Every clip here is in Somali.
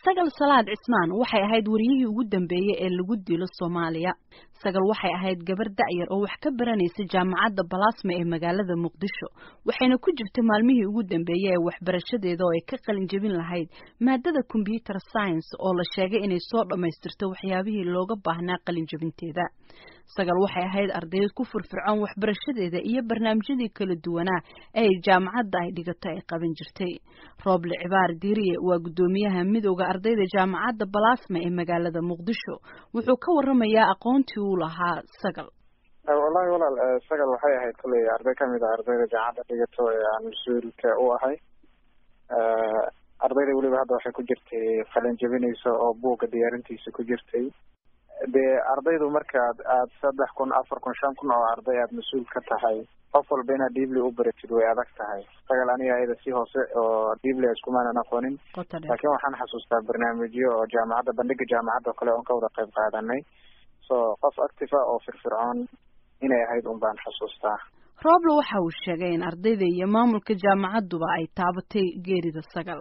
sagal salaad cismaan waxay ahayd wariyihii ugu dambeeyey ee lagu dilo soomaaliya sagal waxay ahayd gabar da'yar oo wax ka baranaysa jaamacadda balasma ee magaalada muqdisho waxayna ku jirtay maalmihii ugu dambeeyey ee waxbarashadeeda oo ay ka qalin jebin lahayd maadada combyuter science oo la sheegay inay soo dhammaystirto waxyaabihii looga baahnaa qalin jebinteeda sagal waxay ahayd ardayd ku firfircoon waxbarashadeeda iyo barnaamijyadii kala duwanaa ee jaamacadda ay dhigato ay qaban jirtay rooble cibaar diiriye waa guddoomiyaha midowda ardayda jaamacadda balasma ee magaalada muqdisho wuxuu ka waramayaa aqoontii uu lahaa sagal wallahi walaal sagal waxay ahayd kolley arday kamid ah ardayda jaamacadda dhigato ee aan mas-uulka u ahay ardayda weliba hadda waxay ku jirtay qalin jebinaysa oo buugga diyaarintiisa ku jirtay dee ardaydu markaad aad saddex kun afar kun shan kun oo arday aad mas-uul ka tahay qof walba inaad dhiibli u baratid way adag tahay sagal aniga ayada si hoose oo dhiibli iskumaanan aqoonin laakiin waxaan xasuustaa barnaamijyo oo jaamacadda bandhiga jaamacadda oo kale oon ka wada qayb qaadanay so qof active ah oo firfircoon inay ahayd un baan xasuustaa roble waxa uu sheegay in ardayda iyo maamulka jaamacadduba ay taabatay geerida sagal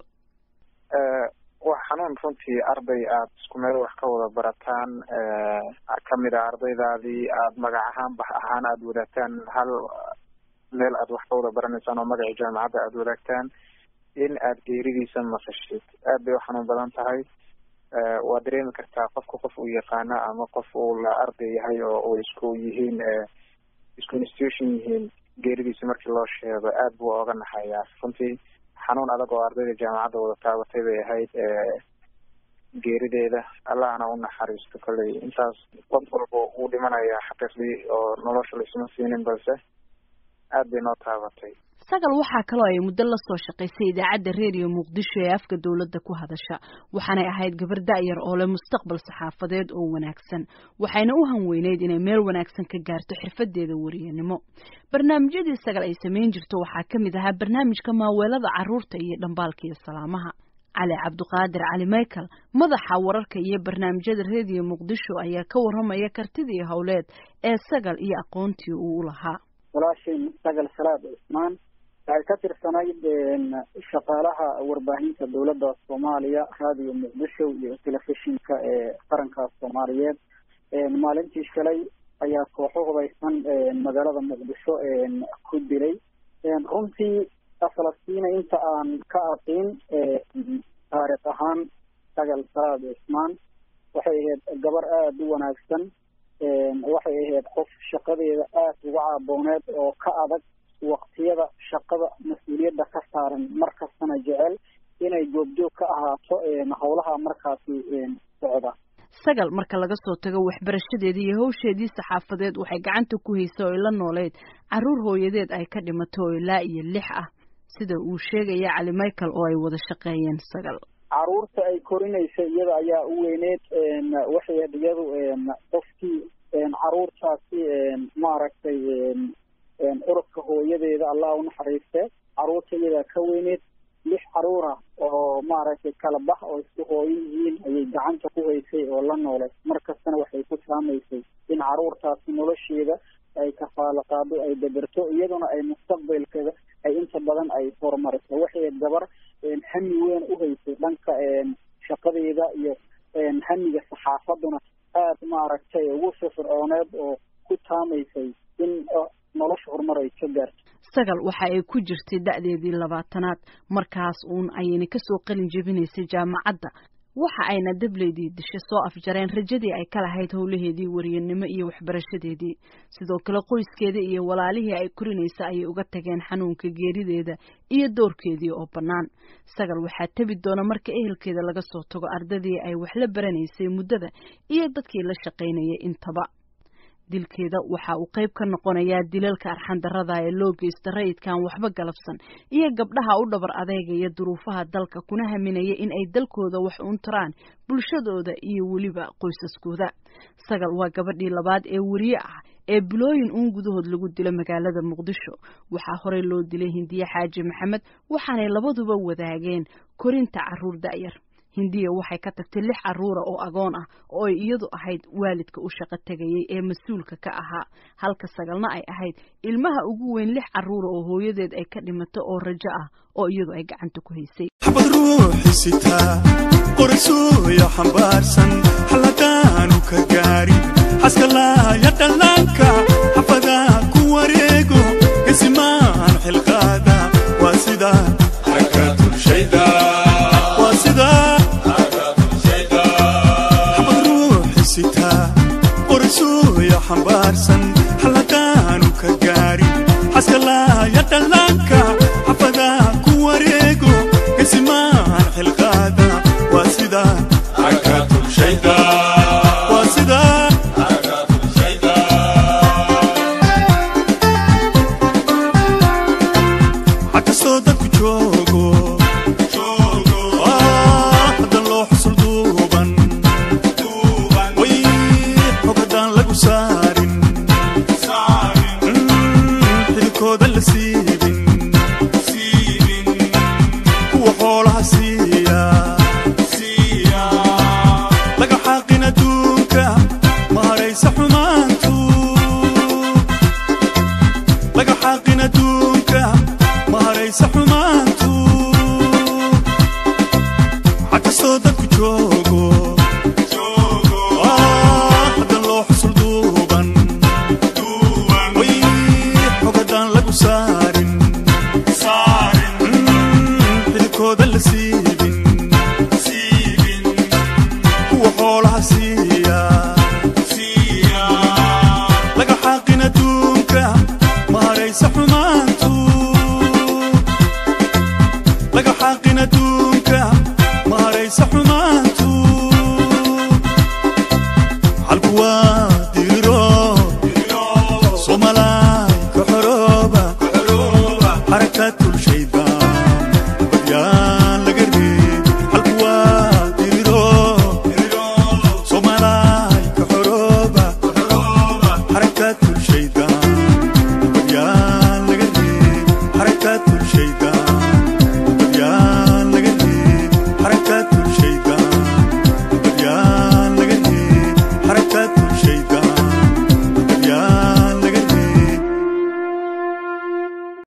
wax xanuun runtii arday aad isku meel wax ka wada barataan kamid a ardaydaadii aad magac ahaan bax ahaan aada wadaagtaan hal meel aad wax ka wada baranaysaan oo magacii jaamacadda aada wadaagtaan in aad geeridiisa maqashid aad bay u xanuun badan tahay waa dareemi kartaa qofka qof uu yaqaana ama qof uu la arday yahay oo uu isku yihiin isku institution yihiin geeridiisa markii loo sheego aad buu oga naxayaa runtii xanuun adag oo ardayda jaamacadda wada taabatay bay ahayd geerideeda allahna u naxariisto kolley intaas qof walba uu dhimanaya xaqiiqdii oo nolosha laisma siinin balse aad bay noo taabatay sagal waxaa kaloo ay muddo la soo shaqaysay idaacadda reediyo muqdisho ee afka dowladda ku hadasha waxaanay ahayd gabar da'yar oo leh mustaqbal saxaafadeed oo wanaagsan waxayna u hanweyneyd inay meel wanaagsan ka gaarto xirfadeeda wariyanimo barnaamijyadii sagal ay samayn jirto waxaa ka mid ahaa barnaamijka maaweelada carruurta iyo dhambaalka iyo salaamaha cali cabdiqaadir cali michael madaxa wararka iyo barnaamijyada reediyo muqdisho ayaa ka waramaya kartidii howleed ee sagal iyo aqoontii uu u lahaa walaashay sagal salaad cismaan waxay ka tirsanayd shaqaalaha warbaahinta dowladda soomaaliya raadiyo muqdisho iyo telefishinka ee qaranka soomaaliyeed maalintii shalay ayaa kooxo hubaysan magaalada muqdisho ku dilay runtii falastiina inta aan ka aqin taariikh ahaan sagal salaad cismaan waxay ahayd gabar aada u wanaagsan waxay ahayd qof shaqadeeda aada uga caabooneed oo ka adag waqtiyada shaqada mas-uuliyadda ka saaran mar kastana jecel inay goobjoog ka ahaato howlaha markaasi socda sagal marka laga soo tago waxbarashadeedii iyo hawsheedii saxaafadeed waxay gacanta ku haysay oo ay la nooleyd carruur hooyadeed ay ka dhimato oo ilaa iyo lix ah sida uu sheegaya cali michael oo ay wada shaqeeyeen sagal caruurta ay korinaysa iyada ayaa u weyneed waxay had iyadu qofkii caruurtaasi maaragtay urubka hooyadeeda allah unaxariiste caruurta iyadaa ka weyneed lix caruura oo maaragtay kala bax oo isku hooyo yihiin ayay gacanta ku haysay oo la noolay mar kastana waxay ku saamaysay in caruurtaasi nolosheeda ay kafaalo qaado ay daberto iyaduna ay mustaqbalkeeda ay inta badan ay horumariso waxay gabar hami weyn u haysay dhanka shaqadeeda iyo hamiga saxaafaduna aada maaragtay ugu firfircooneed oo ku taamaysay in nolosha horumar ay ka gaarto sagal waxa ay ku jirtay da'deedii labaatanaad markaas uun ayayna kasoo qalin jebinaysay jaamacadda waxa ayna dableydii dishe soo afjareen rajadii ay ka lahayd howlaheedii wariyanimo iyo waxbarashadeedii sidoo kale qoyskeeda iyo walaalihii ay korinaysa ayay uga tageen xanuunka geerideeda iyo doorkeedii oo bannaan sagal waxaa tebi doona marka ehelkeeda laga soo tago ardadii ay wax la baranaysay muddada iyo dadkii la shaqaynayay intaba dilkeeda waxa uu qayb ka noqonayaa dilalka arxandarrada ee loo geysta rayidkan waxba galabsan iyo gabdhaha u dhabar adeegaya duruufaha dalka kuna haminaya in ay dalkooda wax uun taraan bulshadooda iyo weliba qoysaskooda sagal waa gabadhii labaad ee weriye ah ee bilooyin uun gudahood lagu dilo magaalada muqdisho waxaa horey loo dilay hindiye xaaji maxamed waxaanay labaduba wadaageen korinta carruur da'yar hindiya waxay ka tagtay lix carruura oo agoon ah oo ay iyadu ahayd waalidka u shaqo tegayay ee mas-uulka ka ahaa halka sagalna ay ahayd ilmaha ugu weyn lix carruura oo hooyadeed ay ka dhimato oo rajo ah oo iyadu ay gacanta ku haysay ruuxi sitaa qorasuuya xambaarsan xalladaanu ka gaarin xaskalaaya dhallaanka xafadaa ku wareego gesimaan xilqaada waa sida waa sida xabad ruuxi sitaa qorasuuya xambaarsan xalladaanu ka gaarin xaskalaaya dhallaanka xafadaa ku wareego gesimaan xilqaada waa sida waa sida xa kastoo dadku joogo Ah, haddan loo xusul duuban way xog haddaan lagu saarin Mm, xididkooda la siibin kuwa xoolaha siiya laga xaaqin adduunka ma haraysa xumaantu laga xaaqin adduunka ma haraysa xumaantu xa kastoo dadku joogo Ah, haddan loo xusul duuban way xog haddaan lagu saarin Mm, xididkooda la siibin kuwa xoolaha siiya laga xaaqin adduunka ma haraysa xumaantu laga xaaqin adduunka ma haraysa xumaantu xalku waa diriro somalaay ka xorooba xarakatul shaydaan badyaan laga reeb xalku waa diriro somalaay ka xorooba xarakatul